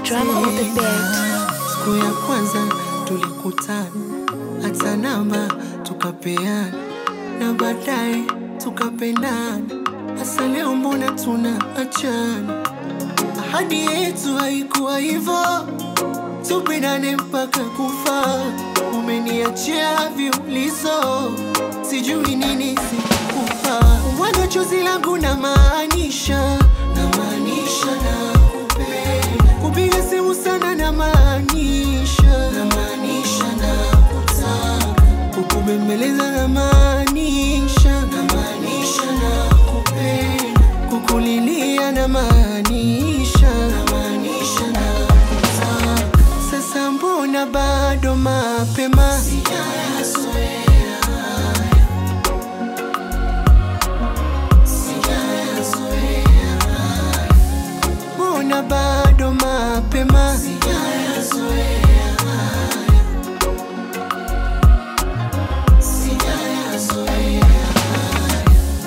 Drama on the bed. Siku ya kwanza tulikutana, hata namba tukapeana, na baadaye tukapendana. Hasa leo mbona tunaachana? Ahadi yetu haikuwa hivyo, tupendane mpaka kufa. Umeniachia viulizo, sijui nini sikupa. Mwaga chozi langu na maanisha, na maanisha na kupenda. Kupiga simu sana na maanisha, na maanisha na kutaka. Kukubembeleza na maanisha, na maanisha na kupenda. Kukulilia na maanisha, na maanisha na kutaka. Sasa mbona bado mapema? Sijayazoea haya. Sijayazoea haya. Mbona bado mapema? Sijayazoea haya. Sijayazoea haya.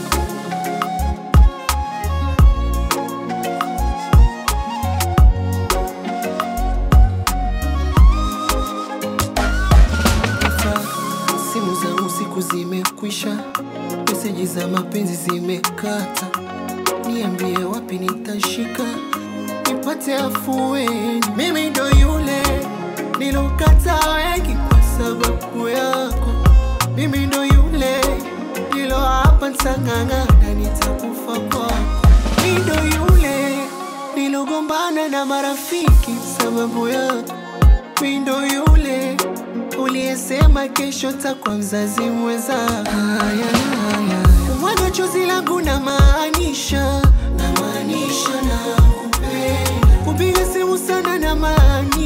Sasa simu za usiku zimekwisha, meseji za mapenzi zimekata. Niambie wapi nitashika nipate afueni. Mimi ndo yule nilokata wengi kwa sababu yako. Mimi ndo yule nilo hapa ntang'ang'ana, nitakufa kwako. Mimi ndo yule nilogombana na marafiki sababu yako. Mimi ndo yule uliyesema kesho takwa mzazi mweza. Haya, haya, mwaga chozi langu na maanisha, na maanisha na kupenda. Kupiga simu sana na maanisha